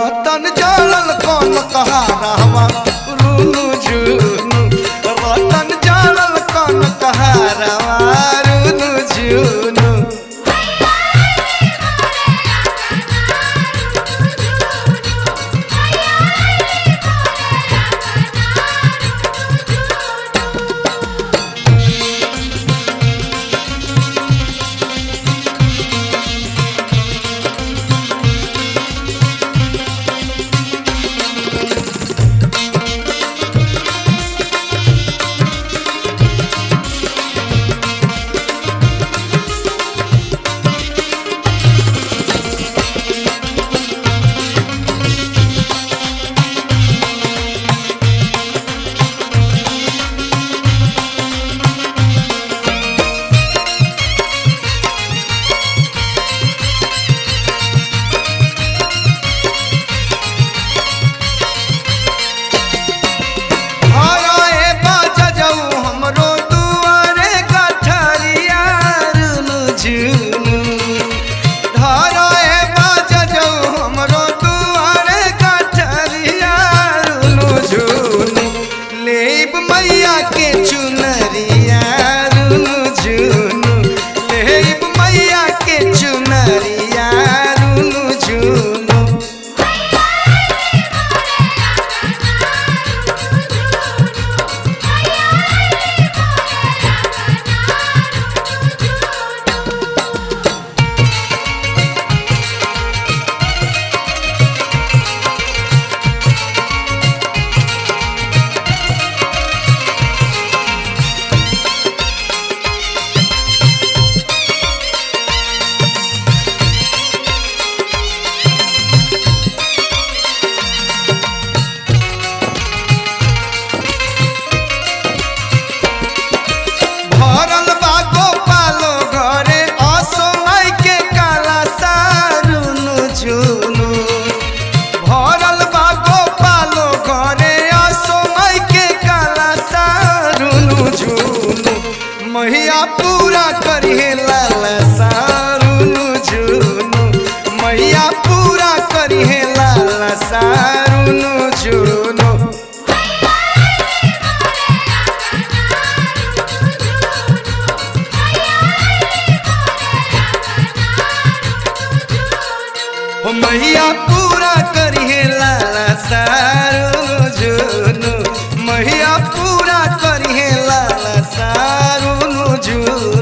रतन जड़ल कौन कहारवा रुनु जुनु रतन जड़ल कौन कहारवा रुनु जुनु हराए बाजा जाऊ हमरो दुआरे गठरिया रुनु जुनु हराए बाजा जाऊ हमरो दुआरे गठरिया रुनु जुनु लेब मैया के चुनरिया रुनु जुनु लेब मैया के चुनरिया रुनु जुनु भरल बा गोपालो घरे असोनाई के काला सारुनु जुनु भरल बा गोपालो घरे असोनाई के काला सारुनु जुनु मैया पूरा करिहे लाला सारुनु जुनु मैया पूरा करिहे लाला सारुनु जुनु हो मैया पूरा करिहे लाला सारुनु जुनु मैया पूरा करिहे लाला सारुनु जुनु